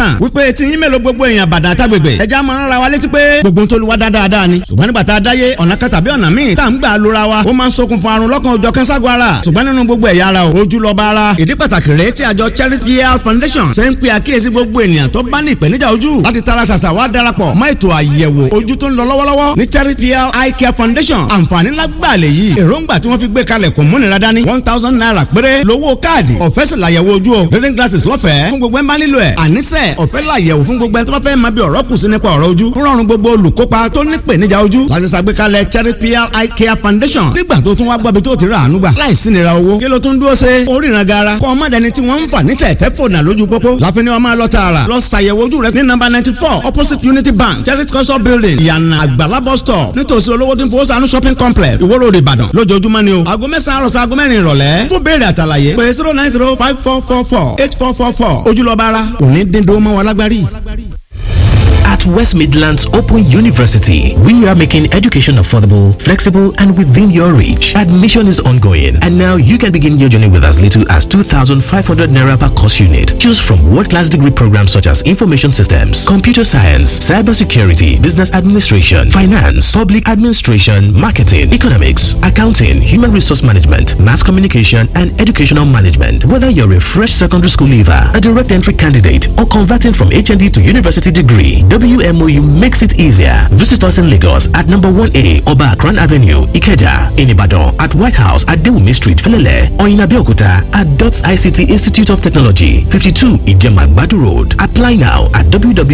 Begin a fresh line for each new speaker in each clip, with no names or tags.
tán wípé tí yín mélòó gbogbo èèyàn bàdàn àtàgbègbè ẹja máa ń ra wa létí pé gbogbo ń tolúwa dáadáa ni ṣùgbọ́n nígbà tá a dáyé ọ̀nà kan tàbí ọ̀nà míì tá à ń gbà lóra wa ó máa ń ṣokùnfà àrùn lọ́kàn ọjọ́ kẹ́ńságọ́ ara ṣùgbọ́n nínú gbogbo ẹ̀yà ara ojú lọ́ba ara ìdí pàtàkì rèé tí àjọ Charity Health Foundation ṣe ń pe àkíyèsí gbogbo ènìyàn tó bá ní ìpèníjà ojú láti tara ṣàṣà wá darapọ̀ mọ́ ètò àyẹ̀wò ojú tó ń lọ lọ́wọ́lọ́wọ́ ní Charity Health Eye Care Foundation àǹfààní lágbàlẹ̀ yìí èròǹgbà tí wọ́n fi gbé kalẹ̀ kò múnira dání one thousand naira péré lówó káàdì ọ̀fẹ́ sì làyẹ̀wò ojú o reading glasses lọ́fẹ̀ẹ́ fún gbogbo ẹ̀ ń bá nílò ẹ̀ àníṣe ọ̀fẹ́ làyẹ̀wò fún gbogbo ẹ̀ tó bá fẹ́ máa bí ọ̀rọ̀ kù sí nípa ọ̀rọ̀ ojú rọrùn gbogbo olùkópa tó ní ìpèníjà ojú láti ṣàgbékalẹ̀ Charity Eye Care Foundation nígbà tó tún wá gbọ́bi tó ti rà àánú gbà láìsí nira owó kí ló tún dúró ṣe oríran gara kọ́ ọmọ dẹni tí wọ́n ń fà ní tẹ̀tẹ̀ fònà lójú pópó láfin ni wọ́n máa lọ tààrà lọ ṣàyẹ̀wò ojú rẹ ní nọ́mbà ninety four opposite Unity Bank Charity culture building ìyànà àgbàlá bus stop nítòsí olówó tí ń fowó sànú shopping complex Ìwó Road Ìbàdàn lójoojúmọ́ ni o aago mẹ́sàn-án àròsọ aago mẹ́rin ìrọ̀lẹ́ fún béèrè àtàlàyé pé zero nine zero five four four four eight four four four ojúlọ́ba ara òní dín dó mọ́ wa lágbárí.
At West Midlands Open University, we are making education affordable, flexible, and within your reach. Admission is ongoing, and now you can begin your journey with as little as 2,500 naira per course unit. Choose from world-class degree programs such as information systems, computer science, cybersecurity, business administration, finance, public administration, marketing, economics, accounting, human resource management, mass communication, and educational management. Whether you're a fresh secondary school leaver, a direct entry candidate, or converting from HND to university degree, WMOU makes it easier. Visit us in Lagos at number 1A Oba Akran Avenue, Ikeja, in Ibadan at White House at Dewumi Street, Felele, or in Abeokuta at DOTS ICT Institute of Technology, 52 Ijemagbadu Road. Apply now at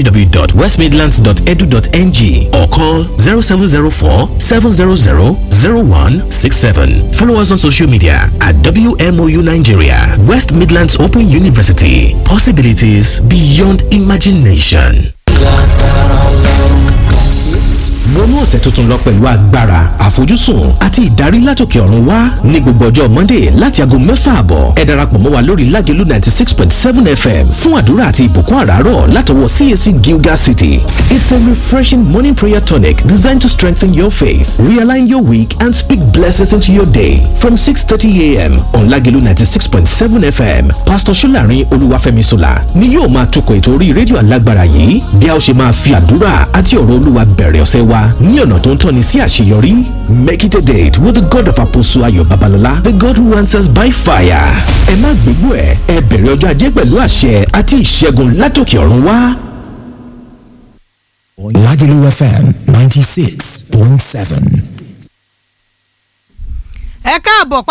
www.westmidlands.edu.ng or call 0704 700 0167. Follow us on social media at WMOU Nigeria, West Midlands Open University. Possibilities beyond imagination. wọnú ọ̀sẹ̀ tuntun lọ pẹ̀lú agbára àfojúsùn àti ìdarí látòkè ọ̀run wá ní gbogbo ọjọ́ monday láti aago mẹ́fà àbọ̀ ẹ darapọ̀ mọ́ wa lórí lágẹ̀lú ninety six point seven fm fún àdúrà àti ìbùkún àràárọ̀ látọwọ́ cac gilgal city it's a refreshing morning prayer tonic designed to strengthen your faith realign your week and speak blessings into your day from six thirty a.m. on lágẹ̀lú ninety six point seven fm pastor solarin olúwàfẹ́mi sola ni yóò máa tukọ̀ ètò orí rédíò alágbára yìí bí a ó ṣe máa fi àdúrà àti ọ̀rọ̀ olúwa bẹ̀rẹ̀ ọ̀sẹ̀ wa ní ọ̀nà tó ń tọ́ni sí àṣeyọrí. Make it a date with the God of Apostle Ayo Babalola, the God who answers by fire. Ẹ má gbégbó ẹ̀, ẹ bẹ̀rẹ̀ ọjọ́ ajé pẹ̀lú àṣẹ àti ìṣẹ́gun látòkè ọ̀run wá.
Lagelu FM 96.7.
ẹ káàbọ̀